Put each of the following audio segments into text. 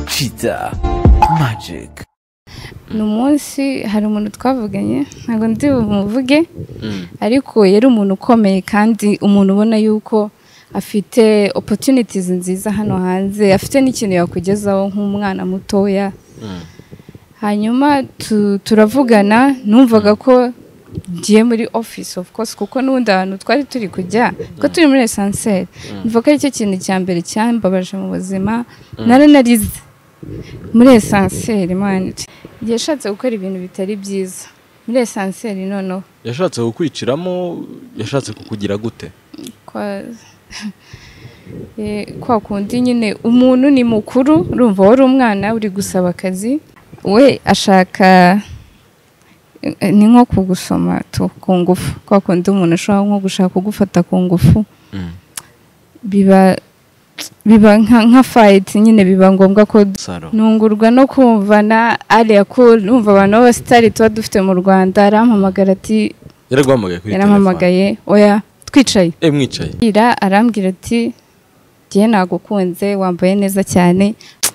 kiza magic ni umunsi hari umuntu twavuganye ntabwo ndi bumuvuge ariko yari umuntu ukomeye kandi umuntu ubona yuko afite opportunities nziza hano hanze afite n'ikintu yakugezaho nk'umwana mutoya hanyuma tu- turavugana numvaga ko ngiye muri office of course kuko n'ubundi ahantu twari turi kujya kuko turi muri esanseri mvuga ko aricyo kintu cya mbere cyambabaje mu buzima naranarize muri esanseri mani yashatse gukora ibintu bitari byiza muri esanseri noneho yashatse kukwiciramo yashatse kukugira gute kwa Eh, kwa kundi nyine umuntu ni mukuru urumva wari umwana uri gusaba akazi we ashaka eh, ni nko kugusoma tu ku ngufu kwa kundi umuntu ashobora nko gushaka kugufata ku ngufu biba biba nka nka fayiti nyine biba ngombwa ko saro ntungurwa no kumva na ariya ko numva abantu b'abasitari tuba dufite mu rwanda arampamagara ati yaraguhamagaye kuri telefone yarampamagaye oya twicaye eh mwicaye ira arambwira ati ngiye nagukunze wambaye neza cyane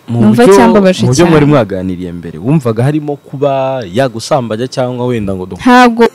mu Numva buryo cyambabaje mu buryo cyane. mwari mwaganiriye mbere wumvaga harimo kuba yagusambajya cyangwa wenda ngo du ntabwo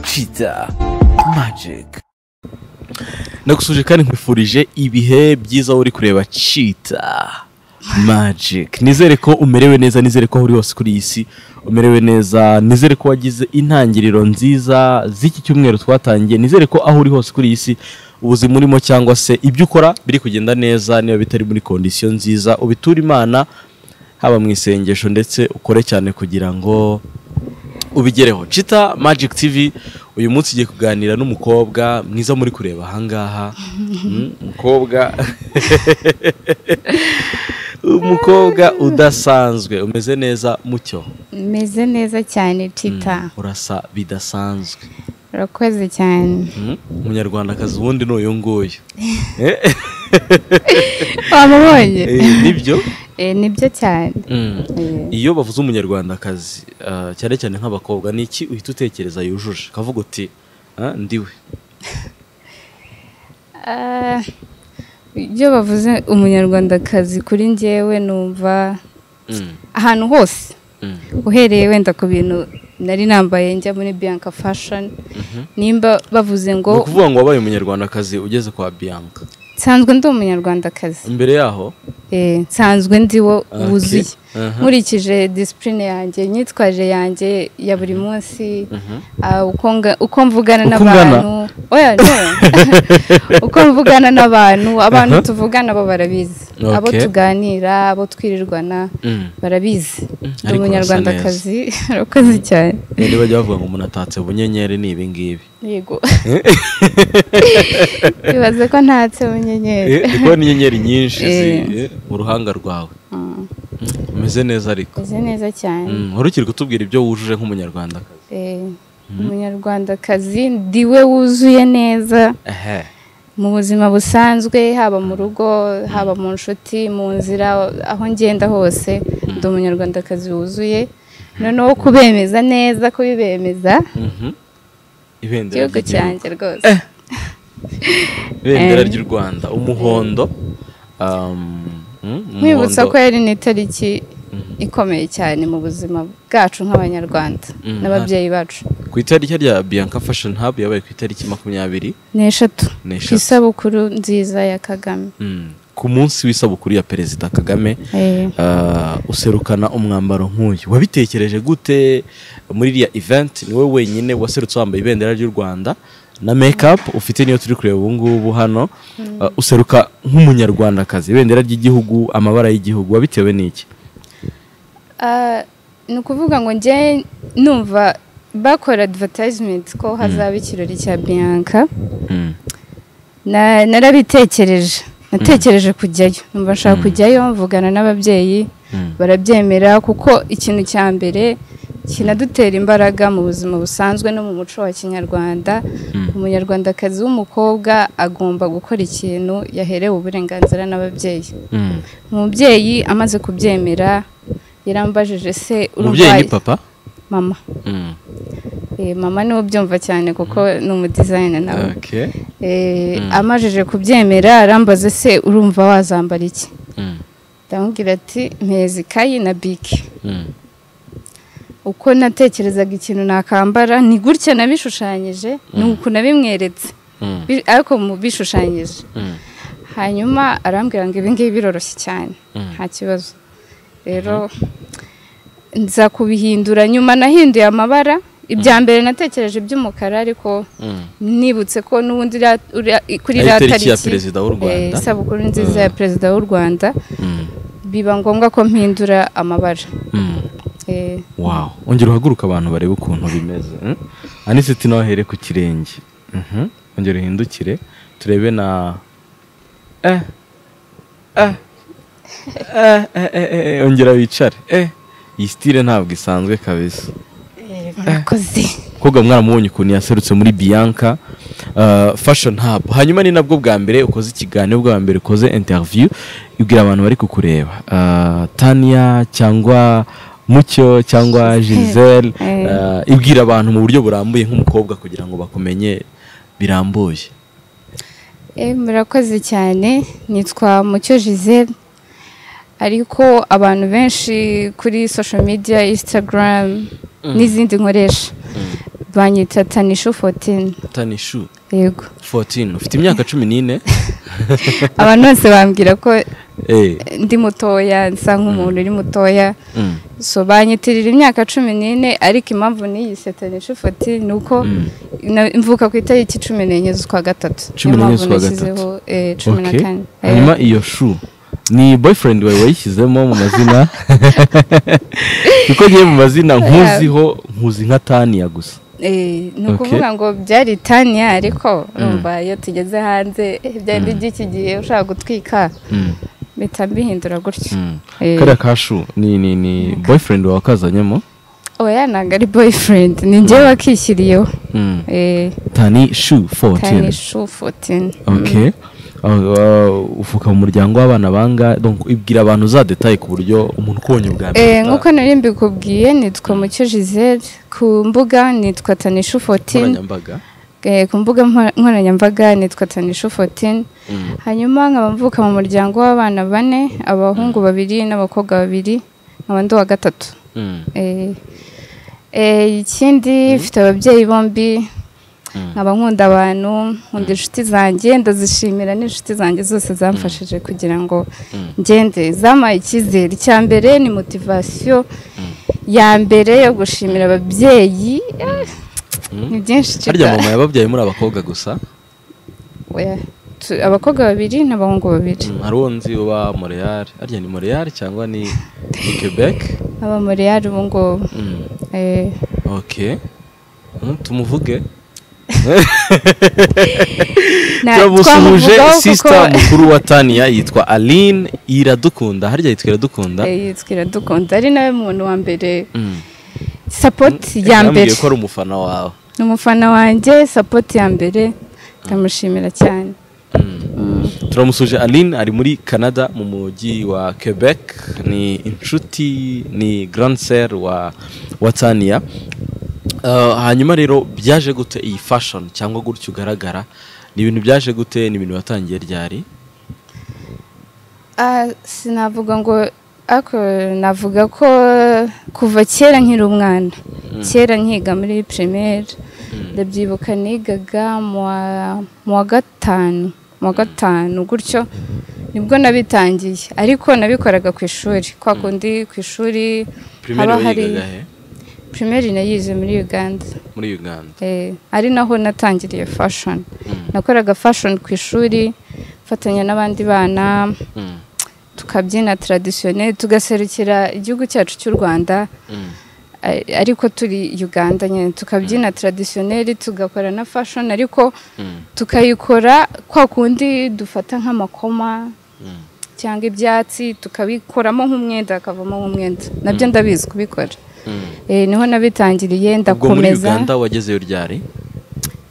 kiza magic nagusuhuje kandi nkwifurije ibihe byiza wowe uri kureba cheetah magic nizere ko umerewe neza nizere ko aho uri hose kuri iyi si umerewe neza nizere ko wagize intangiriro nziza z'iki cyumweru twatangiye nizere ko aho uri hose kuri iyi si ubuzima urimo cyangwa se ibyo ukora biri kugenda neza niba bitari muri kondisiyo nziza ubiture imana haba mu isengesho ndetse ukore cyane kugira ngo ubigereho cita magic tv uyu munsi igiye kuganira n'umukobwa mwiza muri kureba ahangaha Mm, umukobwa umukobwa udasanzwe umeze neza mucyo meze neza cyane tita urasa bidasanzwe urakoze cyane Mm, umunyarwandakazi ubundi ni uyu nguyu wamubonye Eh, nibyo Eh, nibyo cyane Mm. Eh, iyo bavuze umunyarwandakazi ah, cyane cyane nk'abakobwa ni iki uhita utekereza yujuje ukavuga uti "Ah, ndiwe ah, iyo bavuze umunyarwandakazi kuri njyewe numva Mm, ahantu hose mm, uhereye wenda ku bintu nari nambaye njya muri bianca fashion mhm. nimba bavuze ngo ni ukuvuga ngo wabaye umunyarwandakazi ugeze kwa bianca nsanzwe ndi umunyarwandakazi imbere yaho Eh, nsanzwe ndi wo Okay. wuzuye Aha. nkurikije disipurine yanjye imyitwarire yanjye ya buri munsi ah, uko nga- uko mvugana Uko n'abantu oya no uko mvugana n'abantu abantu Aha. tuvugana bo barabizi abo Okay. tuganira abo twirirwana Mm. barabizi ndi ariko urasa umunyarwandakazi urakoze cyane Eh, niba bajya bavuga ngo umuntu atatse bunyenyeri ni ibi ngibi yego bibaze ko ntatse munyenyeri Eh, ndi kubona inyenyeri nyinshi zi- Eh. eh, mu ruhanga rwawe Mm, Mm, umeze neza ariko meze neza cyane Mm, wari ukiri kutubwira ibyo wujuje nk'umunyarwandakazi Eh, umunyarwandakazi ndiwe wuzuye neza ehe mu buzima busanzwe haba mu rugo haba mu nshuti mu nzira aho ngenda hose ndi umunyarwandakazi wuzuye noneho kubemeza neza kubibemeza Mhm. ibendera igihugu ry'igihugu. cyanjye rwose ibendera Eh. ry'u rwanda umuhondo um, mm, nkwibutsa umuhondo. ko yari n'itariki ikomeye cyane mu buzima bwacu nk'abanyarwanda Mm, n'ababyeyi bacu ku itariki rya bianca fashion hub yabaye ku itariki makumyabiri ni eshatu ku n'eshatu. isabukuru nziza ya kagame Mm. ku munsi w'isabukuru ya perezida kagame Eh, ah, userukana umwambaro nk'uyu wabitekereje gute muri iriya event ni wowe wenyine waserutse wambaye ibendera ry'u rwanda na makeup ufite niyo turi kureba ubu ngubu hano Ah, useruka nk'umunyarwandakazi ibendera ry'igihugu amabara y'igihugu wabitewe n'iki ah, ni ukuvuga ngo njye numva bakora advertisement ko hazaba ikirori cya bianca Mm. Na- narabitekereje natekereje kujyayo numva nshaka kujyayo mvugana n'ababyeyi Mm. barabyemera kuko ikintu cya mbere kinadutera imbaraga mu buzima busanzwe no mu muco wa kinyarwanda umunyarwandakazi w'umukobwa agomba gukora ikintu yaherewe uburenganzira n'ababyeyi Mm. umubyeyi amaze kubyemera yarambajije se umubyeyi urwaye ni papa mama Mm. Eh, mama niwe ubyumva cyane kuko ni umudizayina nawe Okay. Eh, Mm. amajije kubyemera arambaza se urumva wazambara iki Mm. ndamubwira ati mpeza ikayi na bike Mm. uko natekerezaga ikintu nakambara ni gutya nabishushanyije ni uku nabimweretse Mm. Bi- ariko mu bishushanyije Mm. hanyuma arambwira ngo ibi ngibi biroroshye cyane nta kibazo rero nza kubihindura nyuma nahinduye amabara ibya mbere natekereje iby'umukara ariko Mm. nibutse ko n'ubundi iriya- uriya- kuri Ari iriya itariki ya tariki, perezida w'u eh, Rwanda. isabukuru nziza ya perezida w'u rwanda Mm. biba ngombwa ko mpindura amabara Mm. Eh, wow ongera uhaguruke abantu barebe ukuntu bimeze mm? anisiti nawe ahere ku kirenge Mhm. ongera uhindukire turebe na eh eh eh eh eh, eh ongera wicare eh iyi sitire ntabwo isanzwe kabisa eh, murakoze koga mwaramubonye ukuntu yaserutse muri bianca uh, fashion hub hanyuma ni nabwo bwa mbere ukoze ikiganiro bwa mbere ukoze interview ibwira abantu bari kukureba uh, tania cyangwa mucyo cyangwa giselle Eh. uh, ibwira abantu mu buryo burambuye nk'umukobwa kugira ngo bakumenye birambuye Eh, murakoze cyane nitwa mucyo giselle ariko abantu benshi kuri social media instagram n'izindi nkoresha banyita tanishu fotini tanishu yego 14 ufite imyaka cumi n'ine abantu bose bambwira ko Eh, ndi mutoya nsa nk'umuntu uri mutoya mm, so banyitirira imyaka cumi n'ine ariko impamvu n'iyise tanishu fotini ni uko na- mvuka ku itariki cumi n'enye z'ukwa gatatu Cumi Niyo n'enye mpamvu z'ukwa nashyizeho, eh, cumi na okay. kane Eh, hanyuma iyo shu ni boyfriend wawe wayishyizemo mu mazina kuko ngiye mu mazina nkuziho nkuzi nka taniya gusa Eh, ni Okay. ukuvuga ngo byari taniya ariko urumva iyo tugeze hanze eh, byari by'iki gihe ushaka gutwika mpita mbihindura gutyo Eh, kariya ka shu ni ni ni boyfriend wawe wakazanyemo oya ntabwo ari boyfriend ni njyewe wakishyiriyeho Mm. Eh, tani shu tani 14 shu fotini okay Uh, uh, ufuka mu muryango w'abana banga donc ibwira abantu za detail ku buryo umuntu ukubonye ubwa Eh, nkuko nari mbikubwiye nitwa mucyo giselle ku mbuga nitwa tanishu fotini nkoranyambaga Eh, ku mbuga nkora- nkoranyambaga nitwa tanishu fotini hanyuma nkaba mvuka mu muryango w'abana bane abahungu babiri n'abakobwa babiri nkaba ndi uwa gatatu Mm. Eh, eh, ikindi mfite ababyeyi bombi nkaba nkunda abantu nkunda inshuti zanjye ndazishimira n'inshuti zanjye zose zamfashije kugira ngo ngende zampaye icyizere icya mbere ni motivasiyo ya mbere yo gushimira ababyeyi Eh, ni byinshi harya cyane. mama yababyaye muri abakobwa gusa Oya, tu- abakobwa babiri n'abahungu babiri hari uwo nzi uba Montreal arya ni Montreal cyangwa ni ni Quebec aba muri yari ubu ngubu Mm, Eh, okay Mm, tumuvuge na- turamusuhuje twamuvugaho sisita kuko- mukuru wa taniya yitwa aline iradukunda harya yitwa iradukunda Eh, yitwa iradukunda ari nawe muntu wa mbere Mm. sapoti ya mbere Yambwiye ko ari umufana wawe ni umufana wanjye sapoti ya mbere ndamushimira cyane turamusuje aline ari muri canada mu mujyi wa quebec ni inshuti ni grand sere wa wa taniya Uh, hanyuma rero byaje gute iyi fashion cyangwa gutyo ugaragara ni ibintu byaje gute ni ibintu watangiye ryari Ah, sinavuga ngo ako navuga ko kuva kera nkiri umwana kera nkiga muri primaire ndabyibuka nigaga mu wa- mu wa gatanu mu wa gatanu gutyo nibwo nabitangiye ariko nabikoraga ku ishuri kwa kundi ku ishuri primaire wayigaga he primaire nayize muri uganda muri uganda Eh, ari naho natangiriye fashion nakoraga fashion ku ishuri mfatanya n'abandi bana Mm, tukabyina traditionnel tugaserukira igihugu cyacu cy'u rwanda mm, eh, ariko turi uganda nyine tukabyina traditionnel tugakora na fashion ariko mm, tukayikora kwa kundi dufata nk'amakoma mm. cyangwa ibyatsi tukabikoramo nk'umwenda hakavamo nk'umwenda nabyo ndabizi kubikora Mm. Eh, niho nabitangiriye ubwo muri ndakomeza uganda wagezeyo ryari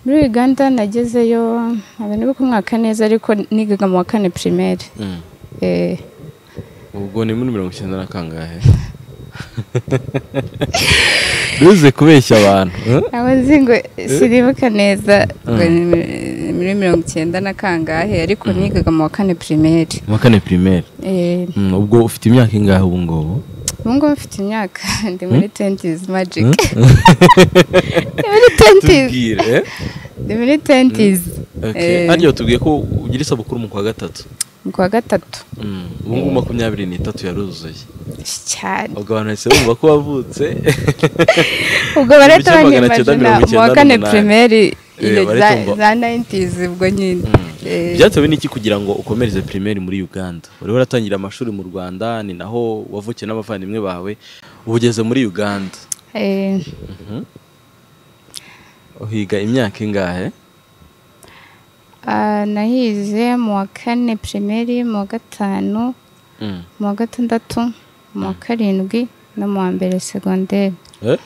muri uganda nagezeyo ntabwo nibuka umwaka neza ariko nigaga mu wa kane primaire Mm. Eh, ubwo ni muri mirongo icyenda na kangahe bize kubeshya abantu eh? ntabwo nzi ngo siribuka neza ngo ni mi- muri mirongo icyenda na kangahe ariko nigaga mu wa kane primaire mu wa kane primaire Eh, Mm, ubwo ufite imyaka ingahe ubu ngubu ubu ngubu mfite imyaka ndi muri tentizi magike ndi muri tentizi tubwire eh? ndi muri tentizi Okay. Eh. Harya watubwiye ko ugira isabukuru mu kwa gatatu mu kwa gatatu Mm, ubu ngubu makumyabiri n'itatu yaruzuye cyane ubwo abantu bahise bumva ko wavutse ubwo barahita Ibihumbi kimwe magana banyemajina cyenda mirongo mu wa icyenda kane n'umunani. primaire Eh, iyo za barahita bumva. za 90s ubwo nyine Eh, byatewe n'iki kugira ngo ukomereze primaire muri uganda wari waratangira amashuri mu rwanda ni naho wavukiye n'abavandimwe bawe ubu ugeze muri uganda eh, Mhm. uhiga imyaka ingahe ah, nahize mu wa kane primaire mu wa gatanu Mm. mu wa gatandatu mu wa karindwi no mu wa mbere segonderi Eh?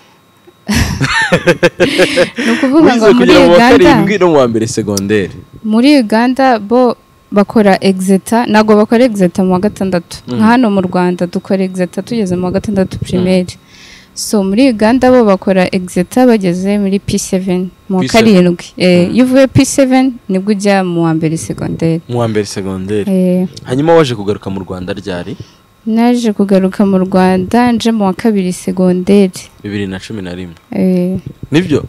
ni ukuvuga ngo wize muri kugera mu wa uganda karindwi no mu wa mbere segonderi muri uganda bo bakora exeta ntabwo bakora exeta mu wa gatandatu nka hano mu rwanda dukora exeta tugeze mu wa gatandatu primaire so muri uganda bo bakora exeta bageze muri p7 mu wa P7. karindwi Eh, iyo uvuye p7 nibwo ujya mu wa mbere segonderi mu wa mbere segonderi Eh, hanyuma waje kugaruka mu rwanda ryari naje kugaruka mu rwanda nje mu wa kabiri segonderi bibiri na cumi na rimwe Eh, nibyo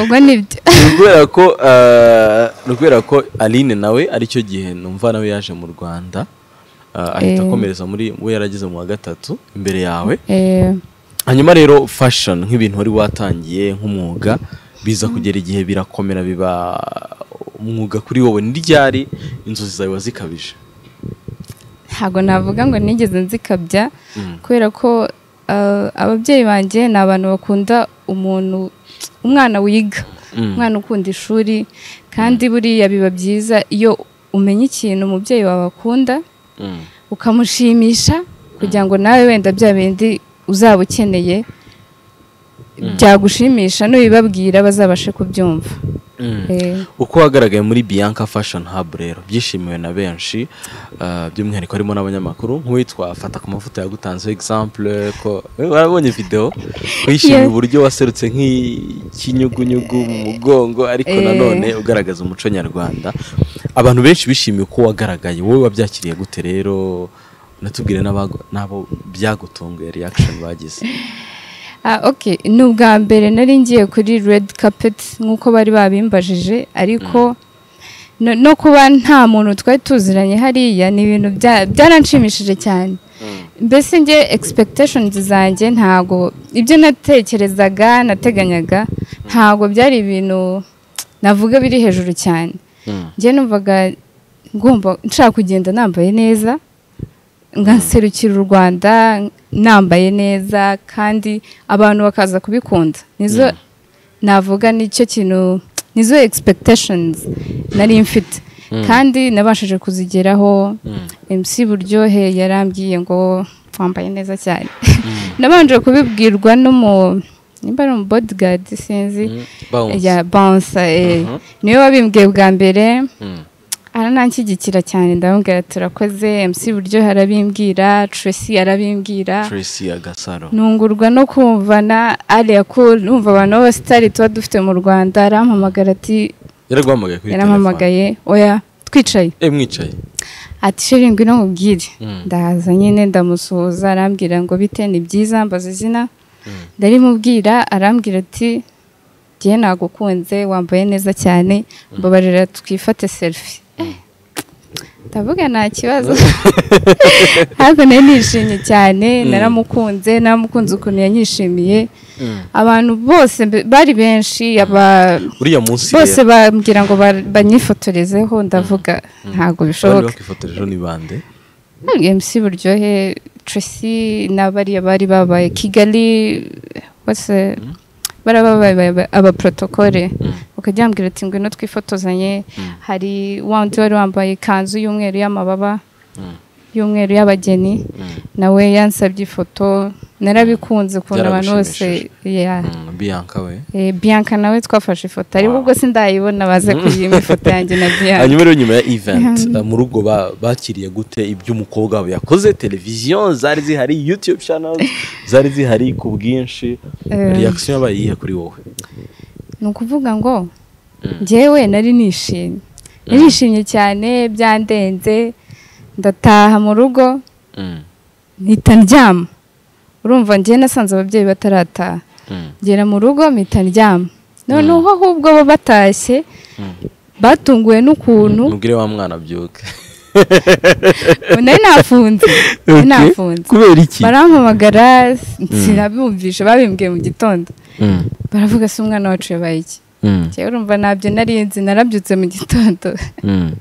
ubwo nibyo Ni ukubera ko eh, ni ukubera ko aline nawe aricyo gihe numva nawe yaje mu rwanda eh, ahita Eh. akomereza muri we yarageze mu wa gatatu imbere yawe Eh, hanyuma rero fashion nk'ibintu wari watangiye nk'umwuga biza kugera igihe birakomera biba umwuga kuri wowe ni ryari inzozi zawe wazikabije ntabwo navuga ngo nigeze nzikabya Mm. kubera ko eh, ababyeyi banjye ni abantu bakunda umuntu umwana wiga Mm. umwana ukunda ishuri kandi buriya biba byiza iyo umenya ikintu umubyeyi wawe akunda Mm. ukamushimisha kugira ngo nawe wenda bya bindi uzaba ukeneye byagushimisha n'ubibabwira bazabashe kubyumva Mm. Eh, uko wagaragaye muri Bianca Fashion Hub rero byishimiwe na benshi uh, by'umwihariko harimo n'abanyamakuru nk'uwitwa fata ku mavuta yagutanzeho example ko eh, warabonye video wishimiye Yeah. uburyo waserutse nk'ikinyugunyugu mu mugongo ariko Eh. nanone ugaragaza umuco nyarwanda abantu benshi bishimiye uko wagaragaye wowe wabyakiriye gute rero unatubwire n'abago- n'abo byagutunguye reaction bagize Ah, okay. ni ubwa mbere nari ngiye kuri red carpet nk'uko bari babimbajije ariko no, no kuba nta muntu twari tuziranye hariya ni ibintu bya- byaranshimishije cyane mbese njye expectations zanjye ntago ibyo natekerezaga nateganyaga ntago byari ibintu navuga biri hejuru cyane Mm. njye numvaga ngomba nshaka kugenda nambaye neza nkaserukira u rwanda nambaye neza kandi abantu bakaza kubikunda nizo navuga nicyo kintu nizo expectations nari mfite kandi nabashije kuzigeraho MC Buryohe yarambwiye ngo wambaye neza cyane nabanje kubibwirwa n'umu nimba ari umu bodyguard sinzi Mm. Bounce. ya bansa Mhm. niwe wabimbwiye bwa mbere Mm. arananshyigikira cyane ndamubwira turakoze MC Buryohe arabimbwira Tracy arabimbwira Tracy Agasaro ntungurwa no kumvana ariya ko numva abantu b'abasitari tuba dufite mu Rwanda arampamagara ati yaraguhamagaye kuri telefone yarampamagaye oya twicaye eh mwicaye ati sheri ngwino mubwire ndahaza nyine ndamusuhuza arambwira ngo bite ni byiza mbaza izina ndarimubwira arambwira ati njye nagukunze wambaye neza cyane mbabarira twifate serifi ndavuga nta kibazo ntabwo nari nishimye cyane naramukunze naramukunze ukuntu yanyishimiye abantu bose mbe- bari benshi aba- uriya munsi bose bambwira ngo ba- banyifotorezeho ndavuga ntabwo bishoboka bakifotoje ejo ni bande mc buryohe tracy n'abariya bari babaye kigali bose bari babaye aba- abaprotokole bakajya bambwira ati ngwino twifotozanye hari wa wundi wari wambaye ikanzu y'umweru y'amababa y'umweru y'abageni nawe yansabye ifoto narabikunze ukuntu abantu bose yeah. Mm, bianca we Eh, Bianca nawe twafashe ifoto ariko Wow. ubwo sindayibona baze kuyima ifoto yanjye na Bianca hanyuma rero nyuma ya event eh, mu rugo ba- bakiriye gute ibyo umukobwa wabo yakoze televiziyo zari zihari youtube channels zari zihari ku bwinshi Eh. reaction yabaye iyihe kuri wowe ni ukuvuga ngo njyewe nari nishimye narishimye cyane byandenze ndataha mu rugo mpita ndyama urumva njye nasanze ababyeyi batarataha ngera mu rugo mpita ndyama noneho ahubwo bo batashye batunguwe n'ukuntu mubwire wa mwana abyuke nari nafunze nari nafunze kubera iki barampamagara sinabumvishe babimbwiye mu gitondo Mm, baravuga se umwana wacu yabaye iki mm, njyewe urumva ntabyo narinzi narabyutse mu gitondo mm,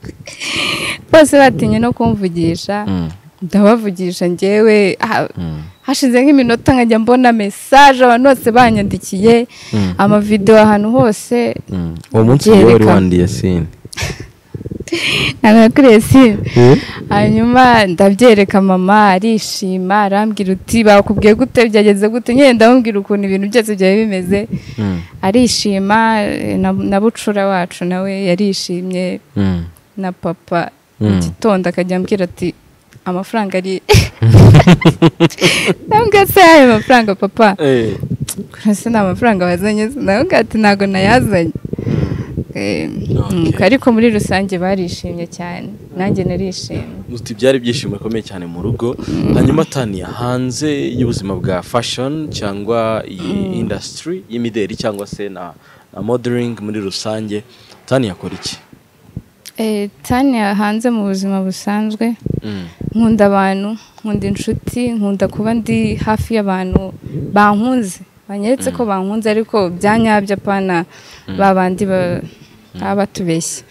bose batinye no kumvugisha mm, ndabavugisha njyewe ha- mm, hashize nk'iminota nkajya mbona mesaje abantu bose banyandikiye Mm. amavidewo ahantu hose mm. uwo munsi Yerekana. niwe wari wandiye sini nagakuriye simu hanyuma ndabyereka mama arishima arambwira uti bakubwiye gute byageze gute nyine ndamubwira ukuntu ibintu byose byari bimeze Mm, arishima eh, na- na bucura wacu nawe yarishimye mm. na papa Mm. mu gitondo akajya ambwira ati amafaranga ari ntabwo se yayo mafaranga papa Eh, kurasa ni amafaranga wazanye ntabwo ati ntabwo nayazanye Eh, Okay. nuko ariko muri rusange barishimye cyane nanjye narishimye uti byari ibyishimo bikomeye cyane mu rugo hanyuma taniya hanze y'ubuzima bwa fashion cyangwa iyi industry y'imideri cyangwa se na, na modeling muri rusange taniya akora iki Eh, tanya hanze mu buzima busanzwe Mm, nkunda abantu nkunda inshuti nkunda kuba ndi hafi y'abantu bankunze banyeretse ko bankunze ariko byanyabyo apana ba bandi ba- baba batubeshya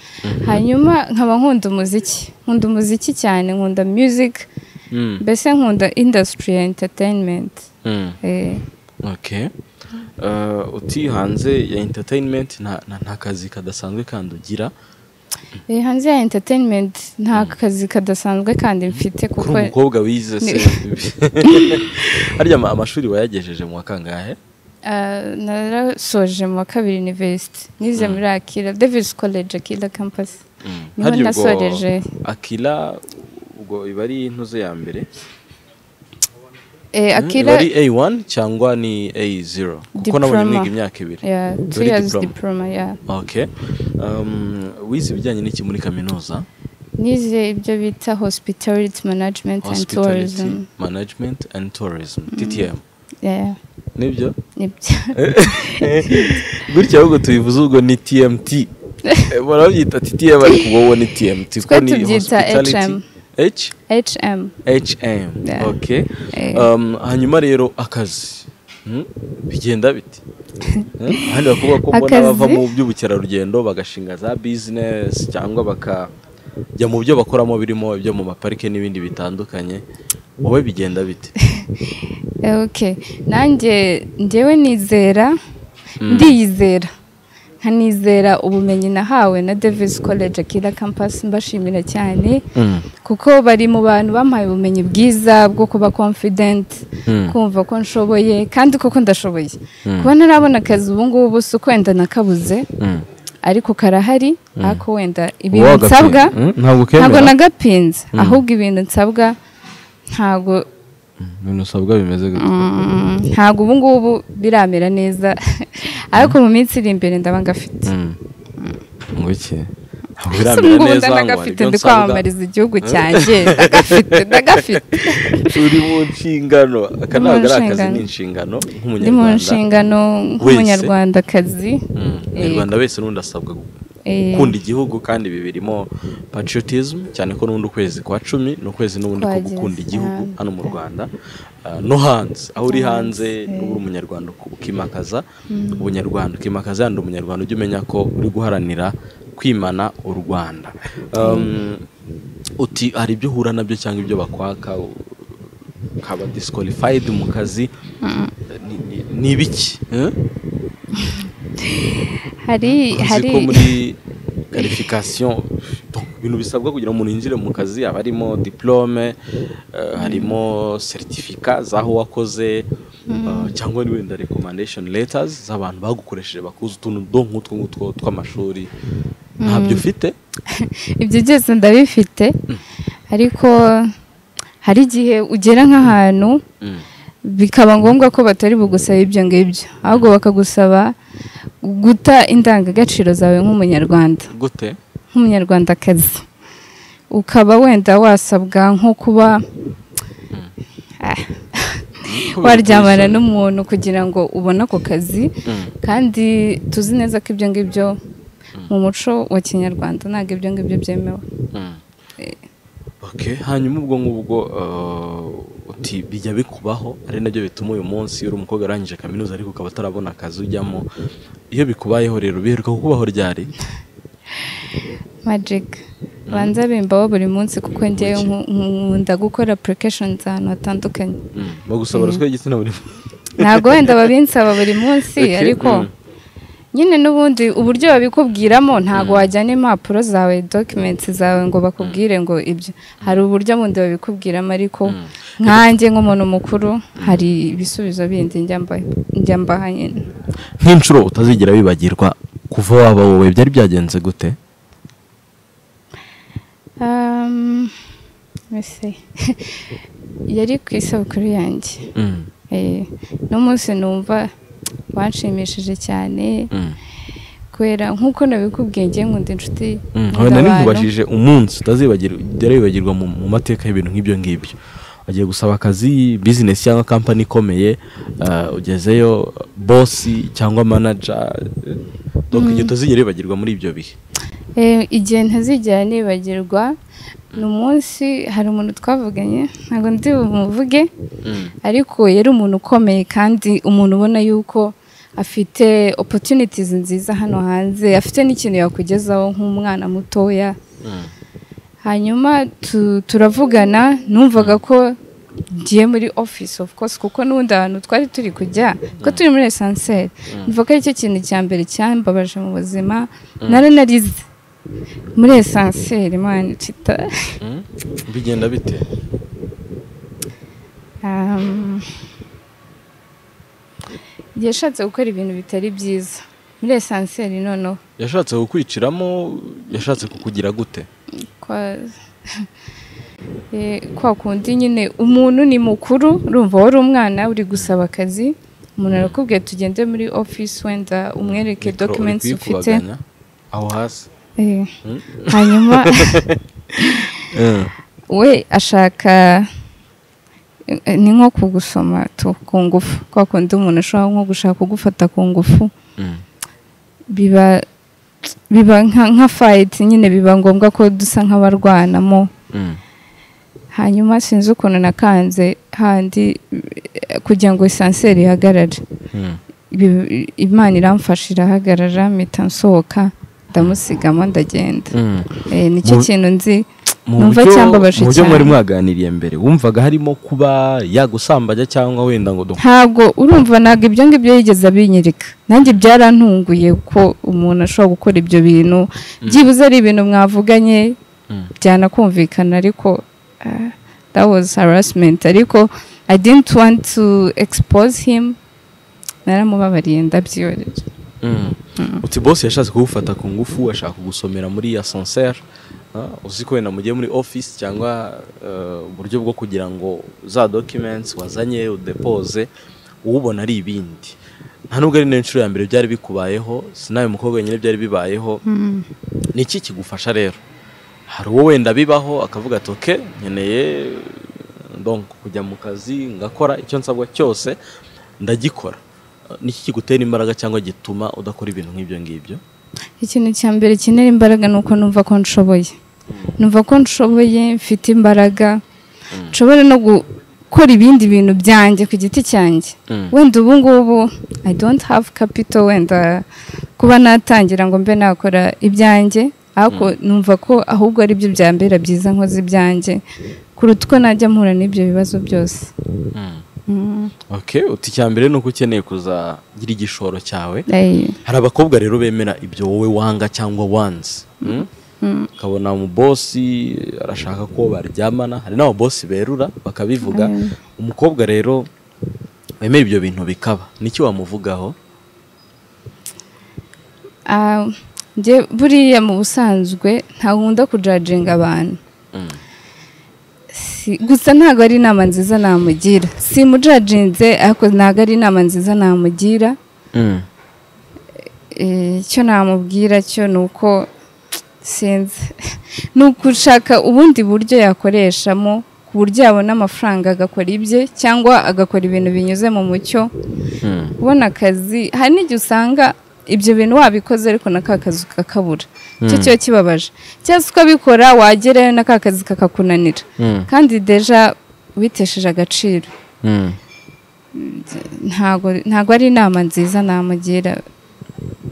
hanyuma nkaba nkunda umuziki nkunda umuziki cyane nkunda music mm, mbese nkunda industry ya entertainment mm. Eh, okay Uh, uti hanze ya entertainment nta, nta, nta kazi kadasanzwe kandi ugira eh, hanze ya entertainment nta kazi kadasanzwe kandi mfite kuri kuko umukobwa wize se harya ama- amashuri wayagejeje mu wa kangahe ah, narasoje mu wa kabiri university nize muri akira davis college akira campus Niho Harya ubwo nasoreje. akira ubwo iba ari intuze ya mbere Eh, Mm, akira iba ari A1 cyangwa ni A0 kuko nabonye Diploma. mwiga imyaka ibiri yeah, Iba two ari years diploma. diploma yeah. Okay. Um, wize ibijyanye n'iki muri kaminuza nize ibyo bita hospitality management and Hospitality tourism Management and Tourism TTM Yeah, nibyo nibyo gutya ahubwo tubivuze ubwo ni TMT Eh, barabyita TTM ariko wowe ni TMT kuko Twe ni tubyita hospitality. HM. H hm HM Yeah. okay Eh. um, hanyuma rero akazi Hmm? bigenda bite Hmm? ahandi bakubwira ko mbona Akazi? bava mu by'ubukerarugendo bagashinga za business cyangwa bakajya mu byo bakoramo birimo ibyo mu maparike n'ibindi bitandukanye wowe bigenda bite Eh, okay nanjye njyewe nizera ndiyizera nkanizera ubumenyi nahawe na davis college akira campus mbashimira cyane kuko bari mu bantu bampaye ubumenyi bwiza bwo kuba confident Mm. kumva ko nshoboye kandi koko ndashoboye kuba ntarabona akazi ubu ngubu si ukwenda nakabuze Mm. ariko karahari ariko wenda ibintu Wowe agapinda. nsabwa Mm, ntabwo ukemera. ntabwo nagapinze ahubwo ibintu nsabwa ntabwo ibintu usabwa bimeze gute mm, ntabwo ubu ngubu biramera neza ariko mu minsi iri imbere ndaba ngafite Mm. ngo iki ese biramera ngubu neza ndanagafite ndi kwamamariza igihugu cyanjye ndagafite ndagafite turi mu nshingano akanama Ndi ari mu akazi nshingano. ni inshingano ndi mu nk'umunyarwanda nshingano nk'umunyarwandakazi Mm, umunyarwanda wese n'undi asabwa gu- eh, gukunda igihugu kandi ibi birimo patriotism cyane ko n'undi ukwezi kwa cumi ni ukwezi n'ubundi ko Twagize gukunda igihugu cyane. hano mu rwanda Ah, no hanze aho uri hanze Hanze. uri umunyarwanda uku- ukimakaza ubunyarwanda ukimakaza yandi umunyarwanda ujye umenya ko uri guharanira kwimana u rwanda Um, uti hari ibyo uhura nabyo cyangwa ibyo bakwaka u- ukaba disqualified mu kazi Ni- ni- ni ibiki eh? hari uzi hari ko muri qualification donc, ibintu bisabwa kugira ngo umuntu yinjire mu kazi haba harimo diplome eh, harimo certifica z'aho wakoze eh, cyangwa ni wenda recommendation letters z'abantu bagukoresheje bakuze utuntu do nk'utwo ngutwo tw'amashuri ntabyo ufite ibyo byose ndabifite ariko hari igihe ugera nk'ahantu Mm. bikaba ngombwa ko batari bugusaba ibyo ngibyo ahubwo bakagusaba guta indangagaciro zawe nk'umunyarwanda gute nk'umunyarwandakazi ukaba wenda wasabwa nko kuba Ah. Ko waryamana bikwishyura. n'umuntu kugira ngo ubone ako kazi Mm. kandi tuzi neza ko ibyo ngibyo mu muco wa kinyarwanda ntabwo ibyo ngibyo byemewe Mm. Eh. Okay, hanyuma ubwo ngubwo eh, uti bijya bikubaho ari nabyo bituma uyu munsi uri umukobwa arangije kaminuza ariko ukaba atarabona akazi ujyamo iyo bikubayeho rero biheruka kukubaho ryari magic banza bimbaho buri munsi kuko ngewe nku- nkunda gukora applications ahantu hatandukanye Mm, bagusaba ruswa y'igitsina buri ntabwo wenda babinsaba buri munsi Okay, ariko mm. nyine n'ubundi uburyo babikubwiramo ntabwo wajyana impapuro zawe document zawe ngo bakubwire ngo ibyo hari uburyo bundi babikubwiramo ariko nkanjye nk'umuntu mukuru hari ibisubizo bindi njya mba- njya mbaha nyine nk'inshuro utazigera wibagirwa kuva waba wowe byari byagenze gute Um, let me see. yari ku isabukuru yanjye Mm, Eh, n'umunsi numva wanshimishije cyane mm, kubera nk'uko nabikubwiye njye nkunda inshuti mm. nkunda Aha nari abantu. nkubajije umunsi utazibagirwa byari wibagirwa mu mu mateka y'ibintu nk'ibyo ngibyo wagiye gusaba akazi bizinesi cyangwa kampani ikomeye eh, ugezeyo bosi cyangwa manaja donc igihe utazigera wibagirwa muri ibyo bihe Eh, igihe ntazigera nibagirwa ni umunsi hari umuntu twavuganye ntabwo ndi bumuvuge ariko yari umuntu ukomeye kandi umuntu ubona yuko afite opportunities nziza hano hanze afite n'ikintu yakugezaho nk'umwana mutoya hanyuma tu- turavugana numvaga ko ngiye muri office of course kuko n'ubundi ahantu twari turi kujya kuko turi muri esanseri mvuga ko aricyo kintu cya mbere cyambabaje mu buzima nari narize muri esanseri mani cita Mm. bigenda bite Um, yashatse gukora ibintu bitari byiza muri esanseri noneho yashatse kukwiciramo yashatse kukugira gute kwa Eh, kwa kundi nyine umuntu ni mukuru urumva wari umwana uri gusaba akazi umuntu arakubwiye tugende muri office wenda umwereke Mikoro uri documents ufite kuyikubaganya aho hasi Eh, Mm. hanyuma we ashaka eh, ni nko kugusoma tu ku ngufu kwa kundi umuntu ashobora nko gushaka kugufata ku ngufu Mm. biba biba nka nka fayiti nyine biba ngombwa ko dusa nk'abarwanamo Mm. hanyuma sinzi ukuntu nakanze handi eh, kugira ngo esanseri ihagarare Mm. Ibi- imana iramfasha irahagarara mpita nsohoka ndamusigamo ndagenda Mm. Eh, nicyo Mu- kintu nzi mu Numva buryo- cyambabaje mu buryo cyane. mwari mwaganiriye mbere wumvaga harimo kuba yagusambanya cyangwa wenda ngo dukore ntabwo urumva ntabwo ibyo ngibyo yigeze abinyereka nanjye byarantunguye ko umuntu ashobora gukora ibyo bintu byibuze ari ibintu mwavuganye Mm. byanakumvikana ariko ah, that was harassment ariko I didn't want to expose him naramubabariye ndabyiyorera uti bosi yashatse kugufata ku ngufu ashaka kugusomera muri ya sanseri uzi ko wenda mugiye muri office cyangwa eh, uburyo bwo kugira ngo za documents wazanye udepoze uwubona ari ibindi nta nubwo ari n'inshuro ya mbere byari bikubayeho sinawe mukobwa nyine byari bibayeho ni iki kigufasha rero hari uwo wenda bibaho akavuga ati oke nkeneye donc kujya mu kazi ngakora icyo nsabwa cyose ndagikora ni iki kigutera imbaraga cyangwa gituma udakora ibintu nk'ibyo ngibyo ikintu cya mbere kinera imbaraga ni uko numva ko nshoboye numva ko nshoboye mfite imbaraga nshobora no gukora ibindi bintu byanjye ku giti cyanjye Mm. wenda ubu ngubu i don't have capital wenda kuba natangira ngo mbe nakora ibyanjye ariko numva ko ahubwo ari byo byambera byiza nkoze ibyanjye kuruta uko najya mpura n'ibyo bibazo byose Mm. okay uti icya mbere ni uko ukeneye kuzagira igishoro cyawe Ay. hari abakobwa rero bemera ibyo wowe wanga cyangwa wanze mm? ukabona umubosi arashaka ko baryamana hari n'ababosi berura bakabivuga umukobwa rero wemera ibyo bintu bikaba niki wamuvugaho Ah, njye buriya mu busanzwe ntakunda kujajinga abantu Mm. Si- gusa ntabwo ari inama nziza namugira si mujajinze ariko ntabwo ari inama nziza namugira Eh, icyo namubwira cyo ni uko sinzi ni ugushaka ubundi buryo yakoreshamo ku buryo yabona amafaranga agakora ibye cyangwa agakora ibintu binyuze mu mucyo kubona akazi hari n'igihe usanga ibyo bintu wabikoze ariko na ka kazi kakabura icyo kiba kibabaje cyangwa se ukabikora wagerayo na ka kazi kakakunanira kandi deja witesheje agaciro ntago ntago ari inama nziza namugira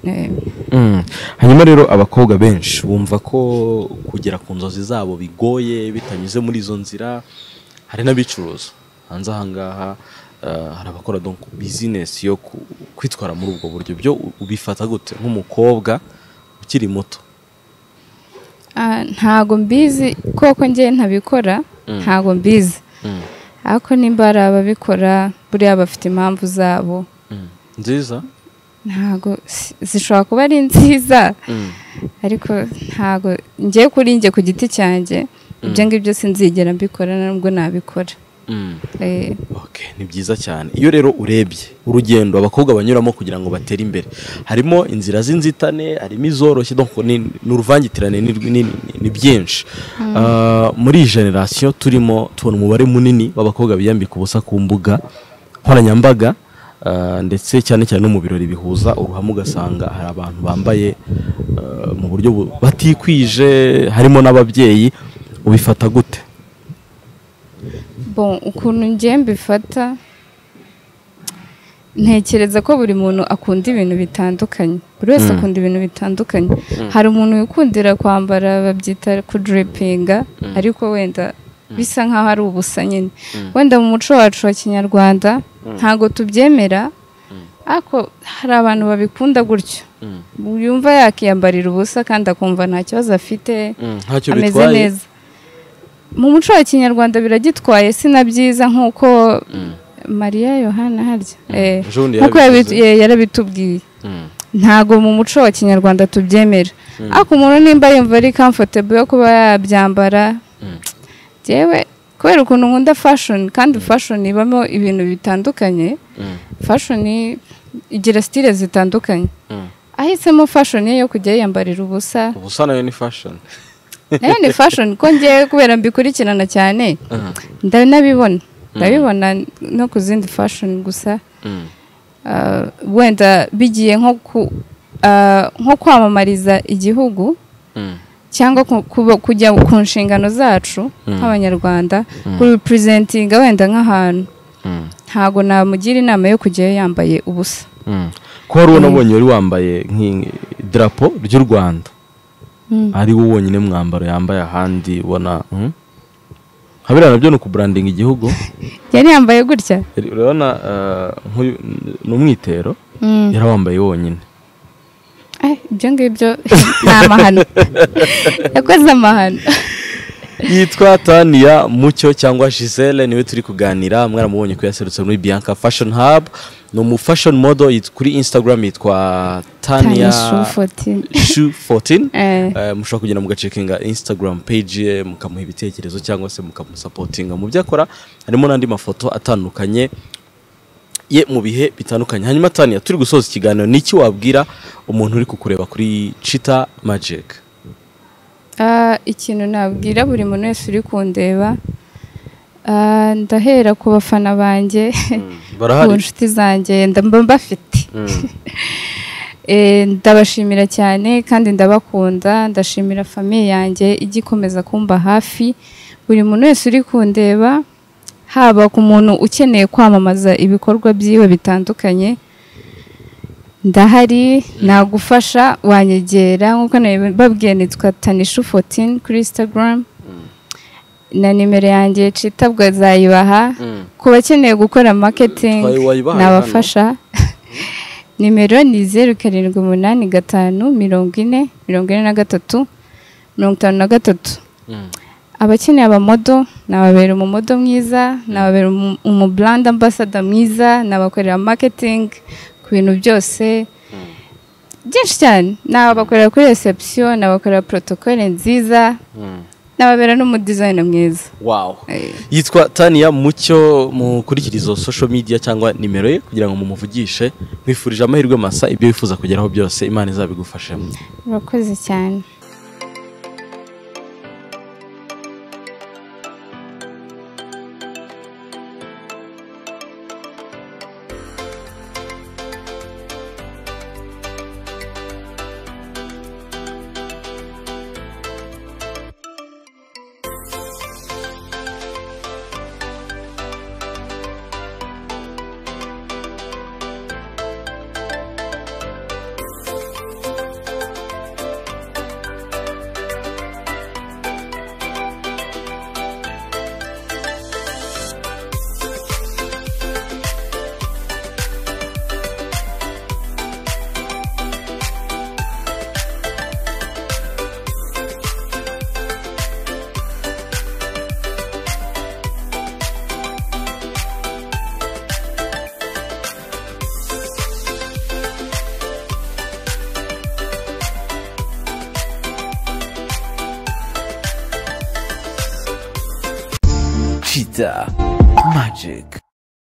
Eh, hanyuma rero abakobwa benshi bumva ko kugera ku nzozi zabo bigoye bitanyuze muri izo nzira hari n'abicuruza hanze ahangaha eh, hari abakora donc bizinesi yo ku- kwitwara muri ubwo buryo byo ubifata gute nk'umukobwa ukiri muto ah, ntago mbizi koko njye ntabikora ntago mbizi ariko nimba hari ababikora buriya bafite impamvu zabo nziza ntago si- zishobora kuba ari nziza ariko ntago ngiye kuri njye ku giti cyanjye ibyo ngibyo sinzigera mbikora nubwo nabikora Eh, Okay, ni byiza cyane iyo rero urebye urugendo abakobwa banyuramo kugira ngo batere imbere harimo inzira z'inzitane harimo izoroshye donc ni ni uruvangitirane ni, ni, ni- ni byinshi Ah, muri iyi generasiyo turimo tubona umubare munini w'abakobwa biyambika ubusa ku mbuga nkoranyambaga ah, ndetse cyane cyane no mu birori bihuza uruhame ugasanga hari abantu bambaye ah, mu buryo bu- batikwije harimo n'ababyeyi ubifata gute bon ukuntu ngiye mbifata ntekereza ko buri muntu akunda ibintu bitandukanye buri wese akunda ibintu bitandukanye hari umuntu wikundira kwambara babyita kudiripinga ariko wenda bisa nk'aho ari ubusa nyine wenda mu muco wacu wa kinyarwanda ntago tubyemera ariko hari abantu babikunda gutyo yumva yakiyambarira ubusa kandi akumva nta kibazo afite ntacyo ameze bitwaye neza mu muco wa kinyarwanda biragitwaye si na byiza nk'uko mariya yohana harya Eh, Ejo bundi nk'uko yarabivuze. yabi- eh, yarabitubwiye Mm. ntago mu muco wa kinyarwanda tubyemera ariko umuntu nimba yumva ari comfortable yo kuba yabyambara yewe kubera ukuntu nkunda fashion kandi fashion ibamo ibintu bitandukanye fashion igira style zitandukanye ahisemo fashion ye yo kujya yiyambarira ubusa ubusa nayo ni fashion nayo ni fashion ko ngiye kubera mbikurikirana cyane ndanabibona ndabibona no ku zindi fashion gusa Ah, wenda bigiye nko ku- ah, nko kwamamariza igihugu cyangwa ku- kuba- kujya ku nshingano zacu nk'abanyarwanda kuripurezentinga wenda nk'ahantu ntago namugira inama yo kujyayo yambaye ubusa ko hari uwo nabonye wari wambaye nk'idarapo ry'u rwanda ari wo wonyine mwambaro yambaye ahandi ubona mm? habera nabyo ni ukuburandinga igihugu yari yambaye gutya urabona eh, nk'uyu ni umwitero Mm. yari awambaye wonyine Eh, ibyo ngibyo ni amahano yakoze amahano yitwa taniya mucyo cyangwa gisele niwe turi kuganira mwaramubonye ko yaserutse muri bianca fashion hub ni umu fashion model yit- kuri instagram yitwa taniya Tanya Shoe 14. shoe 14 Eh. Eh, mushobora kugenda mugacekinga instagram page ye mukamuha ibitekerezo cyangwa se mukamusapotinga mu byo akora harimo n'andi mafoto atandukanye ye mu bihe bitandukanye hanyuma taniya turi gusoza ikiganiro ni iki wabwira umuntu uri kukureba kuri cita magike Ah, ikintu nabwira buri muntu wese uri kundeba ah, ndahera ku bafana banjye ku barahari nshuti zanjye ndamba mbafite Mm. Eh, ndabashimira cyane kandi ndabakunda ndashimira famiye yanjye ijya ikomeza kumba hafi buri muntu wese uri kundeba haba ku muntu ukeneye kwamamaza ibikorwa byiwe bitandukanye ndahari nagufasha wanyegera nk'uko nabibabwiye nitwa tanishu fotini kuri instagram na nimero yanjye citabwa zayibaha Mm. ku bakeneye gukora marketing Twayi- wayibahaye nabafasha nimero ni zeru karindwi umunani gatanu mirongo ine mirongo ine na gatatu mirongo itanu na gatatu Mm. abakeneye abamodo nababera umumodo mwiza nababera umu- umubrand ambassador mwiza nabakorera marketing ku bintu byose byinshi cyane nabakorera kuri reception nabakorera protocole nziza Mm. nababera n'umudizayina mwiza wow Eh. yitwa taniya mucyo mukurikira izo social media cyangwa nimero ye kugira ngo mumuvugishe mwifurije amahirwe masa ibyo wifuza kugeraho byose imana izabigufashemo murakoze cyane Cheetah Magic.